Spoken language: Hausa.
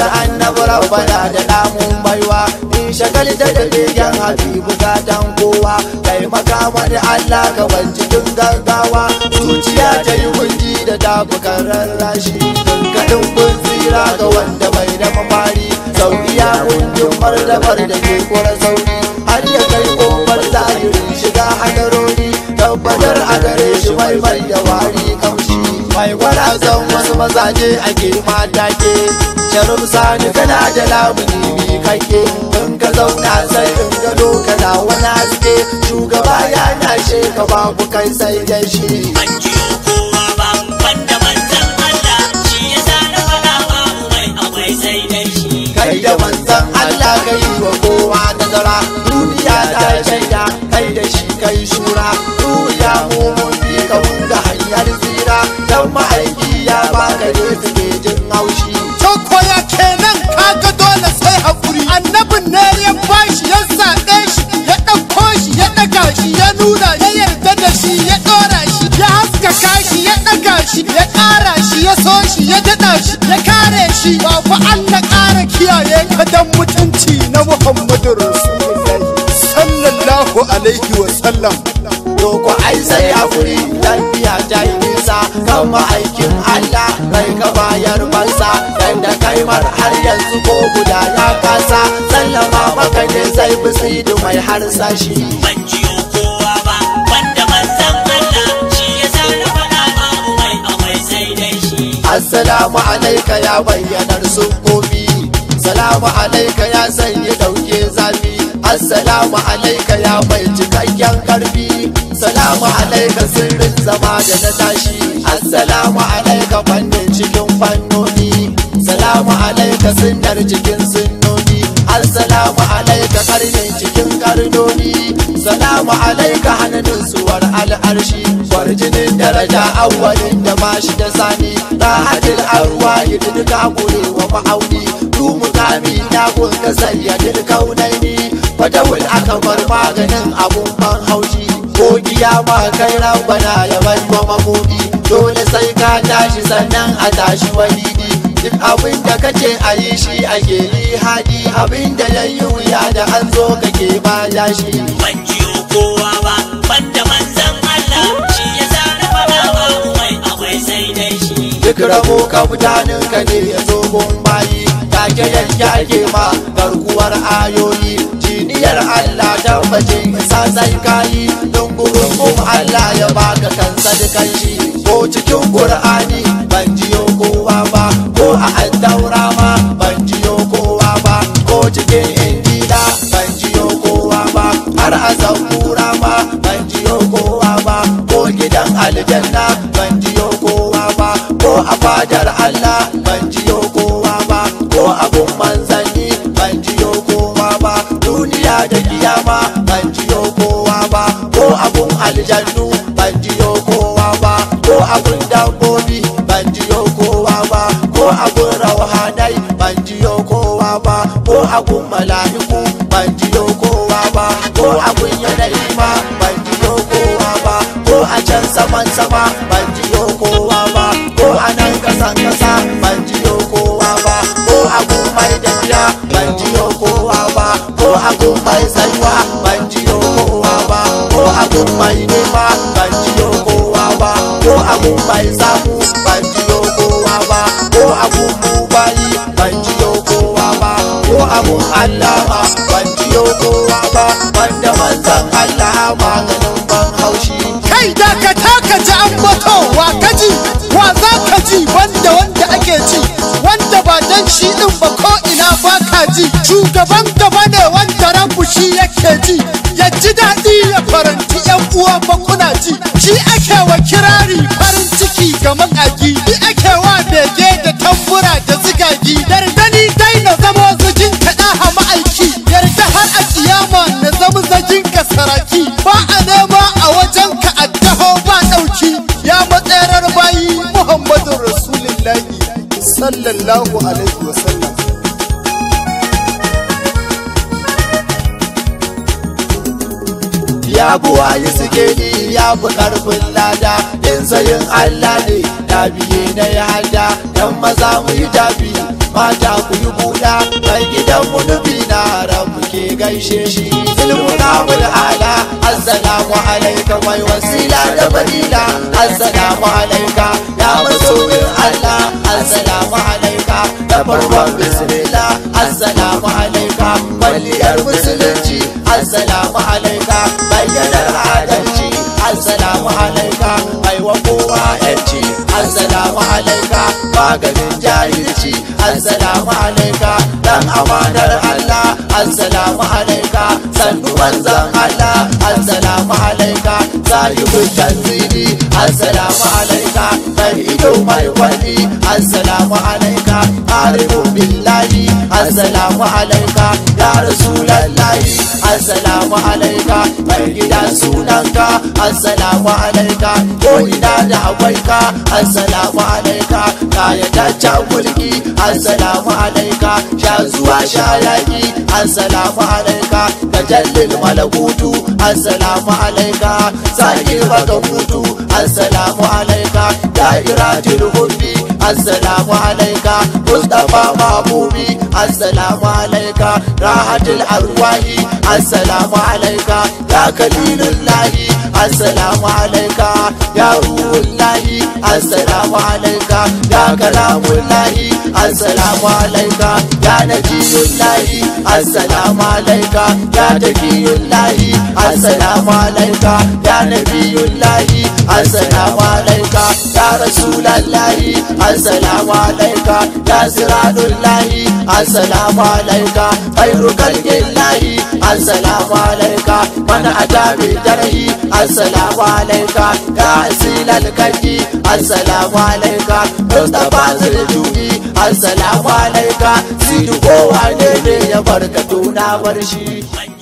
annabi rabbana da namun baiwa in shagal da da begen habibu gatan kowa kai makamar Allah ka ban cikin gaggawa zuciya ta yi kunji da tafukan rarrashi kaɗin kun tsira ga wanda bai da mafari sauriya kundin martabar da ke kura sauri har ya kai kofar zahirin shiga hadarori tabbatar a gare shi mai mai da wari kamshi mai gwarazan wasu mazaje ake mata ke sharif sani kana da lamuni bi kake in ka zauna sai in gado kana wani haske shugaba ya nashe ka babu kai sai da shi ban jiyo kowa ba wanda manzan Allah shi ya sa na faɗa babu mai akwai sai dai shi kai da manzan Allah kai wa kowa nazara duniya ta shaida kai da shi kai shura duniya mu mun bi ka da hanyar tsira dan ma'aiki ya baka ne suke jin haushi Cokoya kenan kaga dole sai hakuri annabin ne ya bashi ya zaɓe shi ya ɗauko shi ya ɗaga shi ya nuna ya yarda da shi ya ɗora shi ya haskaka shi ya ɗaga shi ya ƙara shi ya so shi ya daɗa shi ya kare shi babu Allah ƙara kiyaye ka dan mutunci na Muhammadu Rasulullahi sallallahu alaihi wa sallam to ko ai sai hakuri lafiya ta yi nisa kan ma'aikin Allah kai ka bayar fansa dan da kai mar har yanzu ko guda ya kasa sallama maka ne sai bisidu mai harsashi ban jiyo kowa ba wanda manzan Allah shi ya sa na faɗa babu mai akwai sai dai shi Assalamu alaika ya bayyanar sufofi Salamu alaika ya sanya dauke zafi Assalamu alaika ya bai cikakken karfi Salamu alaika sirrin zama da na tashi Assalamu alaika fannin cikin fannoni Salamu alaika sunnar cikin sunnoni Assalamu alaika karnin cikin karnoni Salamu alaika hannun suwar al'arshi Kwarjinin daraja awwalin da ba shi da sani Rahatul arwa yi duka kurewa ma'auni Du mukami na kun ka sayyadin kaunaini Fatawul akabar maganin abun ban haushi Ko kiyama kai rabbana ya bai wa mamudi Dole sai ka tashi sannan a tashi walidi Duk abin da kace a yi shi ake yi hadi Abin da ya yi wuya da an zo kake ba shi ban jiyo kowa ba wanda manzan Allah shi ya sa na faɗa babu mai akwai sai dai shi duk rabo ka mutanen ka ne ya zo gun bayi take yanke ake ma garkuwar ayoyi jiniyar Allah tabbacin isa sai kayi don gurin Allah ya baka kansa da kanshi ko cikin Qur'ani ban jiyo kowa ba ko a addaura ma ban jiyo kowa ba ko cikin injila ban jiyo kowa ba har a zabura ma ban jiyo kowa ba ko gidan aljanna ban jiyo kowa ba ko a fadar Allah ban jiyo kowa ba ko abun manzanni ban jiyo kowa ba duniya da kiyama ban jiyo kowa ba ko abun aljannu ban jiyo kowa ba ko abun dabbobi ban jiyo kowa ba ko abun rauhanai ban jiyo kowa ba ko abun mala'iku ban jiyo kowa ba ko abun yanayi ma ban jiyo kowa ba ko a can saman sama ban jiyo kowa ba ko a nan kasan kasa ban jiyo kowa ba ko abun mai tafiya ban jiyo kowa ba ko abun mai tsayuwa ban jiyo kowa ba ko abun mai nema ban jiyo kowa ba ko abun mai samu ban jiyo kowa ba ko abun mubayi ban jiyo kowa ba ko abun Allah ma ban jiyo kowa ba banda manzan Allah maganin ban haushi kai da ka taka ji an bato wa ka ji wa za ka ji wanda wanda ake ji wanda ba dan shi din ba ko ina ba ka ji shugaban gaba ne wanda rabu shi yake ji ya ji daɗi ya faranti yan uwa ba kuna ji shi ake wa kirari farin ciki ga makaki shi ake wa bege da tambura da zigagi dardani dai na zama zujin kaɗa a ma'aiki yarda har a kiyama na zama zagin ka saraki ba a nema a wajen ka addaho ba ɗauki ya matsayarar bayi muhammadu rasulullahi sallallahu alaihi wasallam ya buwayi suke ni ya fi karfin lada in sayin Allah ne da biye na ya hada dan maza mu yi tafi mata ku yi buɗa mai gidan mu nufi na rabu ke gaishe shi ilmu kabul ala assalamu alaika mai wasila da fadila assalamu alaika ya masoyin allah assalamu alaika da farkon bismillah assalamu alaika kwalliyar musulunci assalamu alaika bayyanar adalci assalamu alaika mai wa kowa yanci assalamu alaika maganin jahilci assalamu alaika dan amanar allah assalamu alaika sannu manzan allah assalamu alaika sahibul tanzili assalamu alaika mai ido mai kwalli assalamu alaika arifu billahi assalamu alaika ya rasulallahi assalamu alaika mai gida sunanka assalamu alaika ko ina da akwai ka assalamu alaika kayataccen mulki assalamu alaika sha zuwa sha yaki assalamu alaika tajallil malakutu assalamu alaika sake baka mutu assalamu alaika da'iratul hubbi assalamu alaika mustafa mahbubi assalamu alaika rahatul arwahi assalamu alaika ya kalilullahi assalamu alaika ya ruhullahi assalamu alaika ya kalamullahi assalamu alaika ya najiyullahi assalamu alaika ya takiyullahi assalamu alaika ya nabiyullahi assalamu alaika ya rasulallahi assalamu alaika ya siradullahi assalamu alaika khairu khalqillahi assalamu alaika man atabi jarhi assalamu alaika ya asilal kaki assalamu alaika mustafa zuljubi assalamu alaika sidi kowa ne ne ya barkatu na bar shi